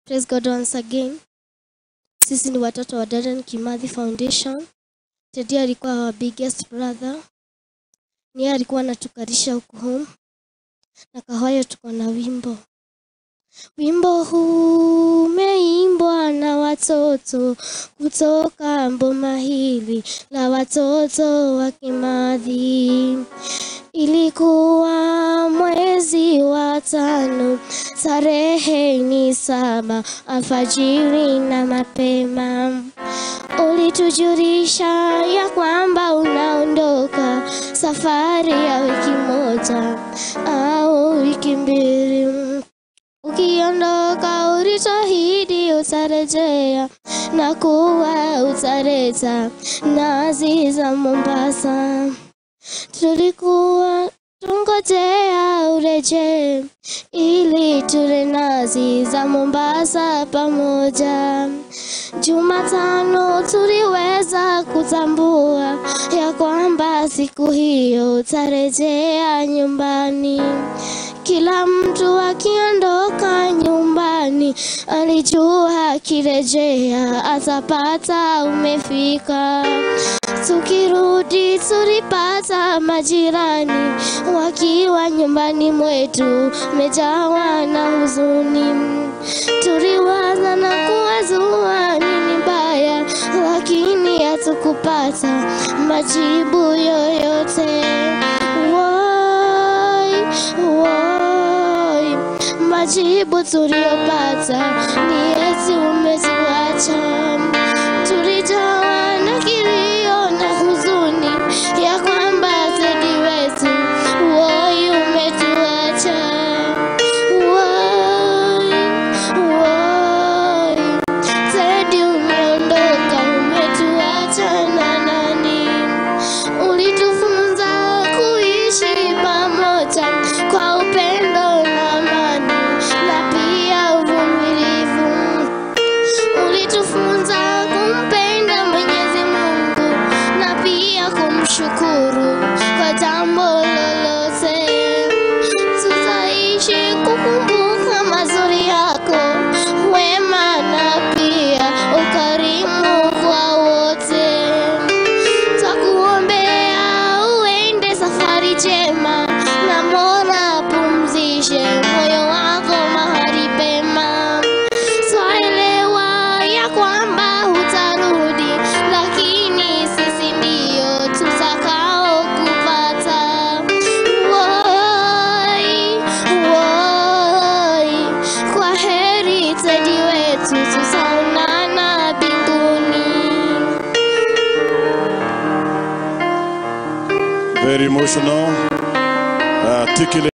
Praise God once again. Sisi ni watoto wa Darren Kimathi Foundation. Teddy alikuwa our biggest brother. Niye alikuwa anatukarisha huku home. Na Kahoyo tuko na wimbo. Wimbo huu umeimbwa na watoto kutoka mboma hili la watoto wa Kimathi. Ilikuwa mwezi wa tano, tarehe ni saba, alfajiri na mapema. Ulitujulisha ya kwamba unaondoka safari ya wiki moja au wiki mbili. Ukiondoka ulituahidi utarejea na kuwa utaleta nazi za Mombasa. Tulikuwa tungojea urejee ili tule nazi za Mombasa pamoja. Jumatano tuliweza kutambua ya kwamba siku hiyo utarejea nyumbani. Kila mtu akiondoka nyumbani alijua akirejea atapata umefika. Tukirudi tulipata majirani wakiwa nyumbani mwetu mejawa na huzuni. Tuliwaza na kuwazua nini baya, lakini hatukupata majibu yoyote. Woi, woi, majibu tuliyopata ni eti umetuacha. Tulijawa na kilio na huzuni ya kwamba Teddy wetu woi umetuacha. Woi, woi, Teddy umeondoka umetuacha na nani? Ulitufunza kuishi pamoja kwa upendo na amani na pia uvumilivu. Ulitufunza kumpenda Mwenyezi Mungu na pia kumshukuru kwa jambo lolote. Tutaishi kukumbuka mazuri yako, wema na pia ukarimu kwa wote. Twakuombea uende safari njema, na Mola apumzishe moyo wako mahali pema. Twaelewa ya kwamba hutarudi, lakini sisi ndio tutakao kupata. Woi, woi, kwa heri Teddy wetu, tutaonana mbinguni. Very emotional. Uh, articulate.